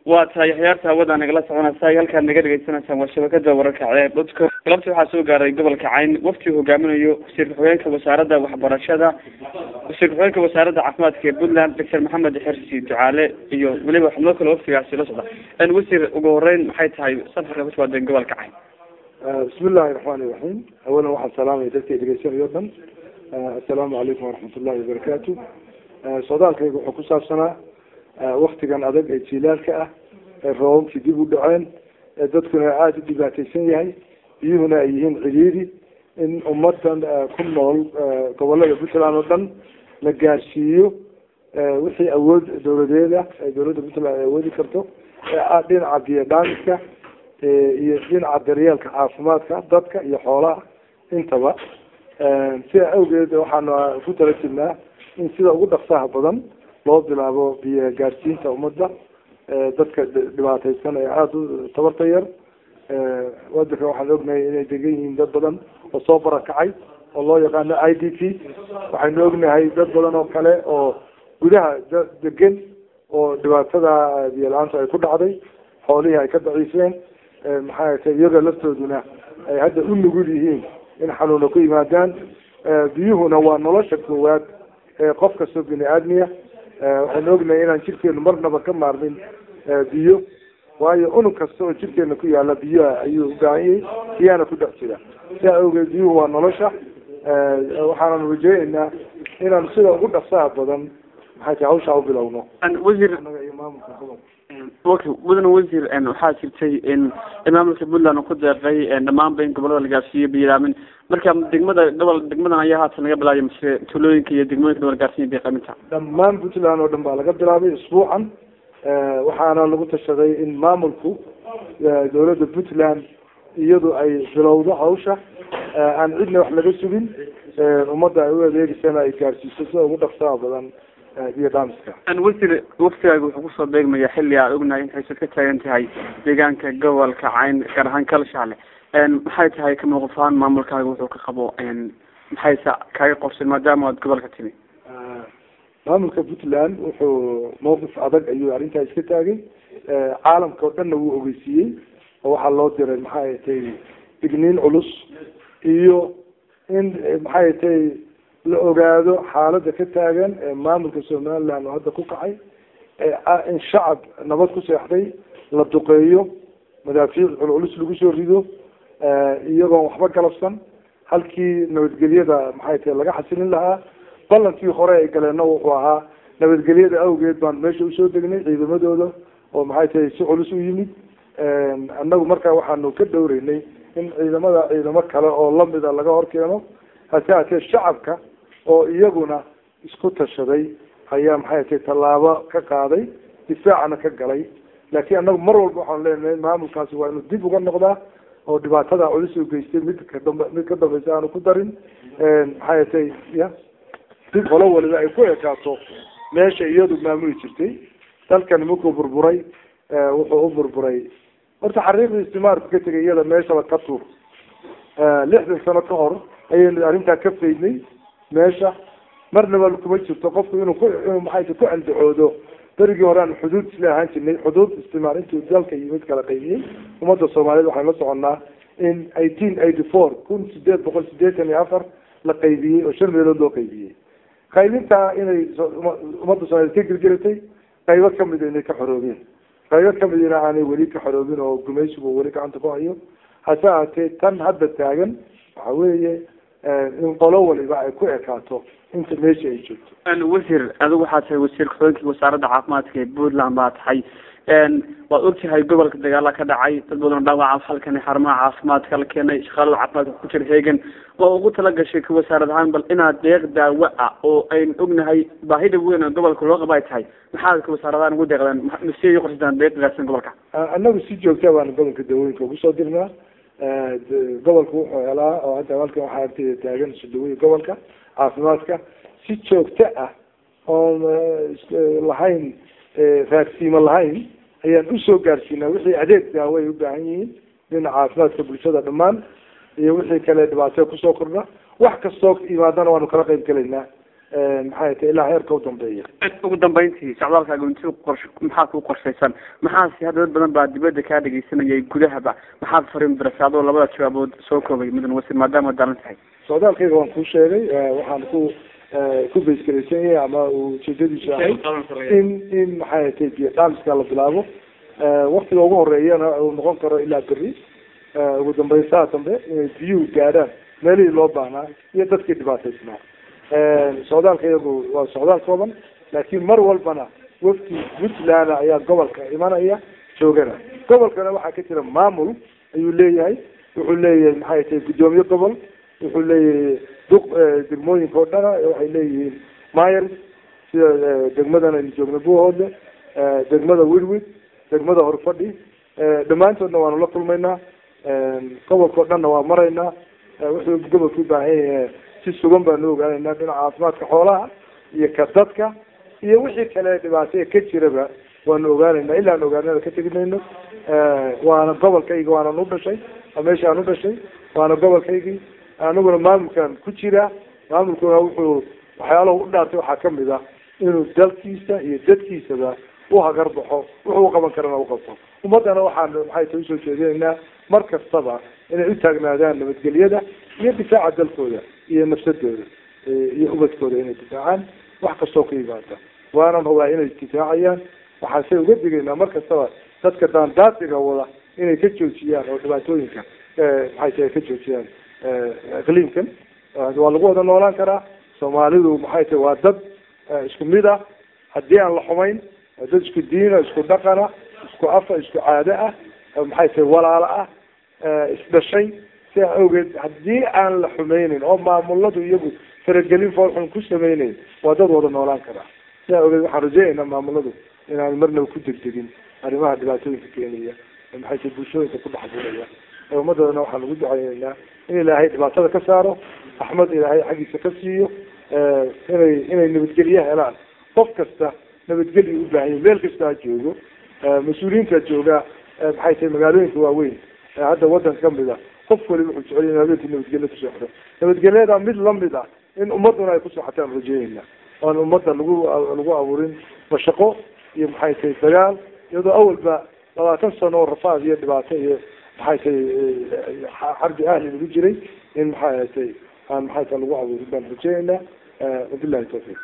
waa tahay axyaarta hawada nagala soconaysa halkaad naga dhegeysanaysaan waa shabakada wararka ceeb dadka galabta waxaa soo gaaray gobolka cayn wafti hogaaminayo wasiir ku-xigeenka wasaaradda waxbarashada wasiir ku-xigeenka wasaaradda caafimaadka ee puntland doctor maxamed xersi ducaale iyo weliba xubno kale waftigaasi la socda wasiir ugu horeyn maxay tahay safarka kusuwaadeen gobolka cayn bismi illaahi raxmaani raxiim awalan waxaan salaamaya dadkay dhegeysanayo o dhan assalaamu calaykum waraxmat ullahi wabarakaatu socdaalkayga wuxuu ku saabsanaa waktigan adag ee jiilaalka ah ee roobabkii dib u dhaceen ee dadkuna aada u dhibaateysan yahay biyuhuna ay yihiin cidhiidi in ummadan ku nool gobolada puntland oo dhan la gaarsiiyo wixii awood dawladeeda ee dawladda puntland ay awoodi karto ee dhinaca biyodhaamiska iyo dhinaca daryeelka caafimaadka dadka iyo xoolaha intaba sida awgeed waxaanu ku tala jirnaa in sida ugu dhaqsaha badan loo bilaabo biyo gaarsiinta ummadda dadka dhibaateysan ee aada u tabarta yar wadanka waxaan ognahay inay degan yihiin dad badan oo soo barakacay oo loo yaqaano i d p waxaynu ognahay dad badan oo kale oo gudaha degan oo dhibaatada biyo la-aanta ay ku dhacday xoolihii ay ka daciifeen maxaa ta iyaga laftooduna ay hadda u nugul yihiin in xanuuna ku yimaadaan biyuhuna waa nolosha koowaad ee qof kastoo bini aadmiya waxaynu ognahay inaan jirkeenu marnaba ka maarmin biyo waayo unug kasta oo jirkeena ku yaala biyaha ayuu ubaahanyay biyaana ku dhex jira sidaa awgeed biyuhu waa nolosha waxaananu rajeyneynaa inaanu sida ugu dhaqsaha badan maxay tahay hawshaa ubilowno wasiir iyo maamulka gobolka mudane wasiir waxaa jirtay in maamulka puntland ku deeqay dhamaanba in gobolada la gaarsiiyo biyolaamin marka degmada gobol degmadan ayaa haatan laga bilaabay mise tulooyinka iyo degmooyinka dowla gaarsiiya biqaminta dhammaan puntland oo dhan baa laga bilaabay isbuucan waxaana lagu tashaday in maamulku dawladda puntland iyadu ay bilowdo hawsha aan cidna wax laga sugin ummadda ay u adeegeysana ay gaarsiiso sida ugu dhaqsaha badan biyo dhaamiska wasiir waftigaaga wuxuu kusoo beegmaya xilli aad ognahay in haysad ka taagan tahay deegaanka gobolka cayn gaar ahaan kalshaale maxay tahay ka muuquf ahaan maamulkaaga wuxuu ka qabo maxayse kaaga qorsan maadaama aad gobolka timi maamulka puntland wuxuu mawqif adag ayuu arrintaa iska taagay caalamka oo dhanna wuu ogeysiiyey oo waxaa loo diray maxay tahay digniin culus iyo in maxay tahay la ogaado xaalada ka taagan ee maamulka somaliland oo hadda ku kacay in shacab nabad ku seexday la duqeeyo madaafiic culculus lagu soo rido iyagoon waxba galabsan halkii nabadgelyada maxay tahay laga xasilin lahaa ballankii hore ay galeenna wuxuu ahaa nabadgelyada awgeed baan meesha usoo degnay ciidamadooda oo maxay tahay si culus u yimid annagu markaa waxaanu ka dhowreynay in ciidamada ciidamo kale oo lamida laga hor keeno hase hatee shacabka oo iyaguna isku tashaday ayaa maxay tahay tallaabo ka qaaday difaacana ka galay laakiin annagu mar walba waxaanu leenahay maamulkaasi waa inuu dib uga noqdaa oo dhibaatada culus u geystay mid kadamba mid ka dambaysa aanu ku darin maxay tahay ya dib holo waliba ay ku ekaato meesha iyadu maamuli jirtay dalkani markuu burburay wuxuu u burburay horta xariiqdii istimaarku ka tegay iyada meeshaba ka tuur lixdan sano ka hor ayaynu arrintaa ka faydnay meesha marnaba kuma jirto qofku inuu ku inuu maxay ku andacoodo berigii hore aan xuduud isla ahaan jirnay xuduud istimaar intuu dalka iyo mid kala qaybiyey ummadda soomaaliyeed waxaynu la soconnaa in eighteen eighty four kun sideed boqol sideetan iyo afar la qaybiyey oo shan meelood loo qaybiyey qaybintaa inay ummadda soomaliyeed ka girgiratay qaybo kamid inay ka xoroobeen qaybo kamidina aanay weli ka xoroobin oo gumaysigu weli gacanta ku hayo hase ahatee tan hadda taagan waxa weeye in qolo waliba ay ku ekaato inta meesha ay joogto wasiir adigu waxaa tahay wasiir ku-xigeenkii wasaaradda caafimaadka ee puntland baa tahay waad ogtahay gobolka dagaala ka dhacay dad badan dhaawaca halkan xarumaha caafimaadka la keenay shaqaalada caafimaadka ku jira heegan waa ugu talagashay ka wasaarad ahaan bal inaad deeq daawo ah oo aynu ognahay baahida weyn oo gobolka loo qaba ay tahay maxaad ka wasaaradahan ugu deeqdaan masiy qorsataan deeq gaarsan gobolka annagu si joogta baanu gobolka dawooyinka ugu soo dirnaa gobolka wuxuu helaa oo hadda halkan waxaa agteeda taagan sudawooyin gobolka caafimaadka si joogto ah oon lahayn raagsiimo lahayn ayaan usoo gaarsiinaa wixii adeeg daawo ay u baahan yihiin dhinaca caafimaadka bulshada dhammaan iyo wixii kale dhibaato kusoo kordha wax kastoo imaadana waanu kala qayb gelaynaa maxay tahay ilaa heerka u dambeeya ugu dambeyntii socdaalkaaga inti qors maxaa ku qorshaysan maxaase hadda dad badan baa dibadda kaa dhegeysanayay gudahaba maxaad fariin dirasa adoo labada jawaabood soo koobay mudan wasiir maadaama daalan tahay socdaalkayga waan kuu sheegay waxaan ku ku baysgaraysan yahay ama ujeedadiisu ahay in in maxay tahay biyo dhaamiska la bilaabo waktiga ugu horeeyana uu noqon karo ilaa beri ugu dambeyn saa dambe inay biyuhu gaadhaan meelihii loo baahnaa iyo dadkii dhibaataysnaa socdaalka iyagu waa socdaal kooban laakiin mar walbana wafdi puntland ayaa gobolka imanaya joogana gobolkana waxaa ka jira maamul ayuu leeyahay wuxuu leeyahay maxay tahay guddoomiye gobol wuxuu leeyahay duq degmooyinka oo dhana waxay leeyihiin myers sida degmadan aynu joogno buuhoodle degmada wirwid degmada horfadhi dhammaantoodna waanu la kulmaynaa gobolka o dhanna waa maraynaa wuxuu gobolka u baahan yahay si sugan baanu ogaanaynaa dhinaca caafimaadka xoolaha iyo ka dadka iyo wixii kale dhibaataya ka jiraba waanu ogaanaynaa ilaa aan ogaanada ka tegi mayno waana gobolkayga waanan u dhashay meesha aan u dhashay waana gobolkaygii aniguna maamulkan ku jira maamulkuna wuxuu waxyaalahu u dhaartay waxaa kamid ah inuu dalkiisa iyo dadkiisaba uhagar baxo wuxuu uqaban karana uqabto ummadana waxaan maxay ta usoo jeedinaynaa mar kastaba inay u taagnaadaan nabadgelyada iyo difaaca dalkooda iyo nafsadooda iyo ubadkooda inay difaacaan wax kastoo ka yimaada waanan hubaa inay difaacayaan waxaanse uga digaynaa mar kastaba dadka daandaasiga wada inay ka joojiyaan oo dhibaatooyinka maxay tahay ka joojiyaan iqliimkan waa lagu wada noolaan karaa soomaalidu maxay tahay waa dad isku mid ah haddii aan la xumayn waa dad isku diina isku dhaqana isku afa isku caado ah maxay tahay walaalo ah isdhashay sidaa awgeed haddii aan la xumeynin oo maamuladu iyagu faragelin foolxun ku sameyneyn waa dad wada noolaan karaa sidaa awgeed waxaan rajeynaynaa maamuladu inaan marnaba ku degdegin arrimaha dhibaatooyinka keenaya maxay tahay bulshooyinka ku dhexbuuraya ummadadana waxaan ugu duceyneynaa in ilaahay dhibaatada ka saaro axmed ilaahay xaggiisa ka siiyo inay inay nabadgelye helaan qof kasta nabadgelya u baahan yahi meel kasta ha joogo mas-uuliyiinta jooga maxay tahay magaalooyinka waaweyn hadda wadanka kamid a qof waliba wuxuu jecel in habeenkii nabadgelyo ku seexdo nabadgelyada mid lamid ah in ummaduna ay ku seexataan rajeynayna oan ummadda lagu lagu abuurin mashaqo iyo maxay tahay dagaal iyadoo awalba labaatan sano oo rafaad iyo dhibaato iyo maxay tahay xarbi ahli lagu jiray in maxay tahay aan maxay tahay lagu abuurin baan rajeynaynaa wabillahi tawfiiq